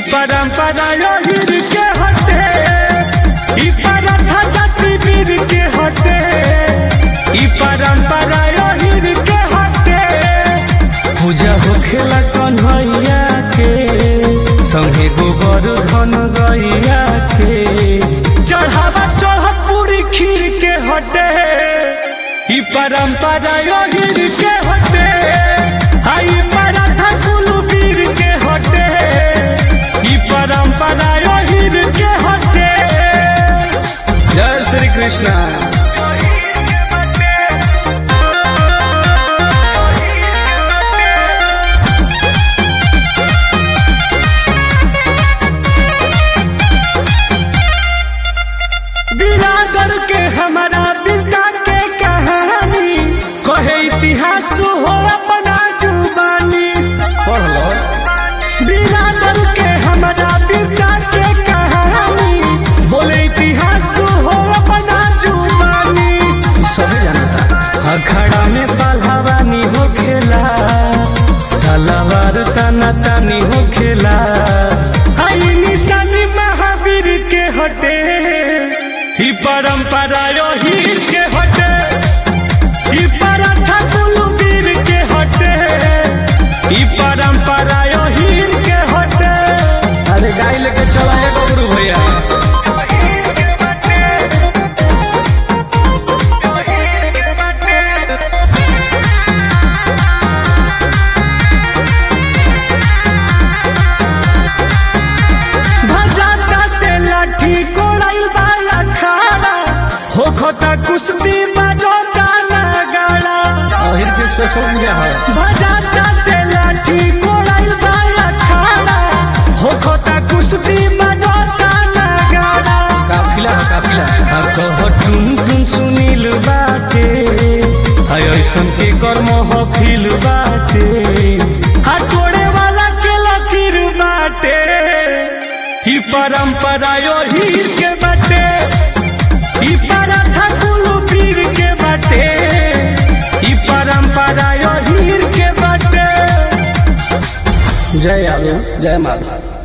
परंपरा योहिर के हटे ई परंपरा जाति वीर के हटे ई परंपरा योहिर के हटे पूजा होखेला कन्हैया के संगे गोबर धन गैया के चढ़ावा चढ़त पूरी खीर के हटे ई परंपरा योहिर के हटे आई पराठा कुलू वीर के हटे ई परंपरा योहिर के हटे जय श्री कृष्णा बिरादर के हमारा बिरदा के कहानी कहे इतिहास हो अपना जुबानी पढ़ लो बिरादर के हमारा बिरदा के कहानी बोले इतिहास हो अपना जुबानी सभी जानता अखाड़ा में पहलवानी हो खेला तलवार तना तानी हो खेला आई निशानी महावीर के हटे ही परंपरा योहीर के हटे ही पराठा कुलू वीर के हटे ही परंपरा योहीर के हटे अरे गाय लेके चला है बबरू भैया भजाता ते लाठी कोड़ाई वाला खाना हो खोता कुश्ती बजोता नगाड़ा अहिर के स्पेशल पूजा है भजाता ते लाठी कोड़ाई वाला खाना हो खोता कुश्ती बजोता नगाड़ा काफिला है काफिला आ कह टुन टुन सुनील बाटे हाय ऐसन के कर्म हो फील बाटे आ तोड़े वाला के लकीर बाटे ही परंपरा यो हीर के बाटे ही पराठा कुलू पीर के बाटे ही परंपरा यो हीर के बाटे जय यादव जय माधव